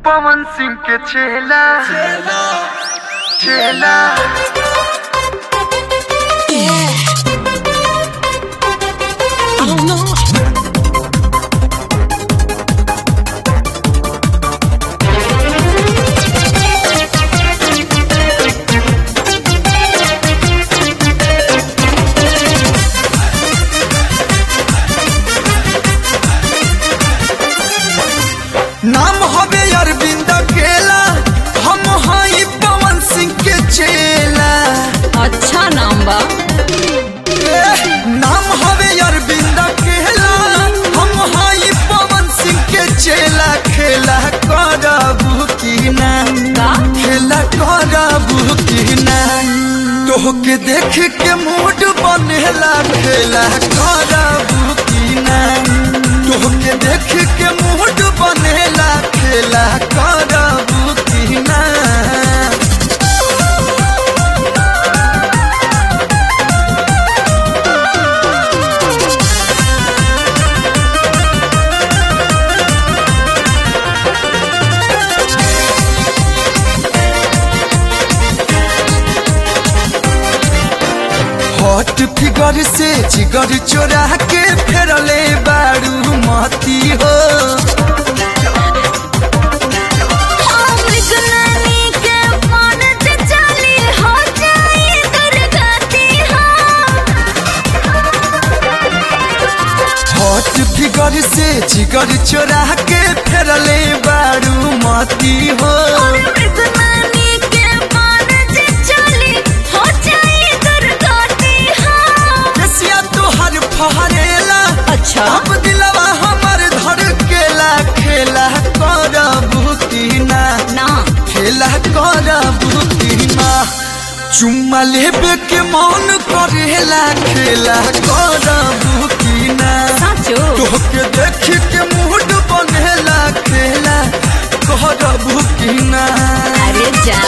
पवन सिंह के चेला चेला I don't know. नाम हवे अरविंद केला हम हई पवन सिंह के चेला अच्छा नाम बा ए, नाम हवे अरविंद केला हम हई पवन सिंह के चेला खेला करबू की ना का? खेला करबू की ना तोहके देख के मूड बनेला खेला करबू की ना तोहके देख के मूड बनेला खेला करबू की ना हॉट फिगर से जिगर चोरा के फेरले बारू मती हो हॉट फिगर से जिगर चोरा के फेरले बारू मती हो रसिया तोहर फहरेला अच्छा अब दिलवा हमर धर केला खेला करबू की ना ना खेला करबू की ना चुम्मा लेबे के मन करेला खेला करबू की ना साचो तोहके देख के मूड बनेला खेला करबू की ना अरे जा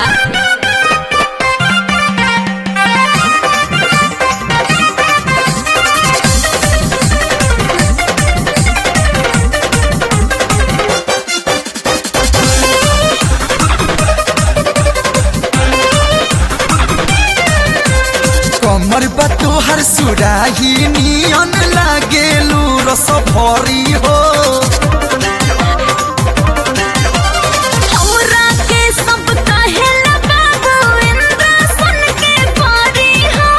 कमर बा तोहर सुराही नियन लागेलू रस भरी हो हमरा के सब कहेला बाबू इंद्र सुन के पारी हो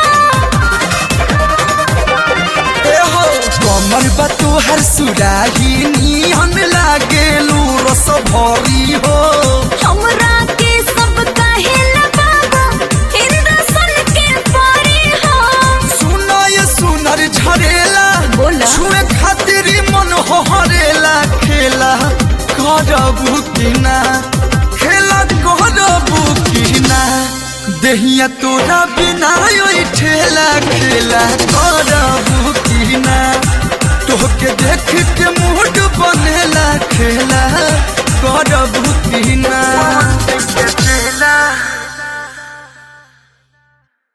ए हो कमर बा तोहर सुराही नियन लागेलू रस भरी हो हमरा के सब कहेला बाबू इंद्र सुन के पारी हो सुनो ये सुनर झरेला बोला। छुए खातिर मन हरेला खेला करबू की ना खेला करबू की ना देहिया तोरा बिना ओइ ठेला खेला करबू की ना तोहके देख के मूड बनेला खेला करबू की ना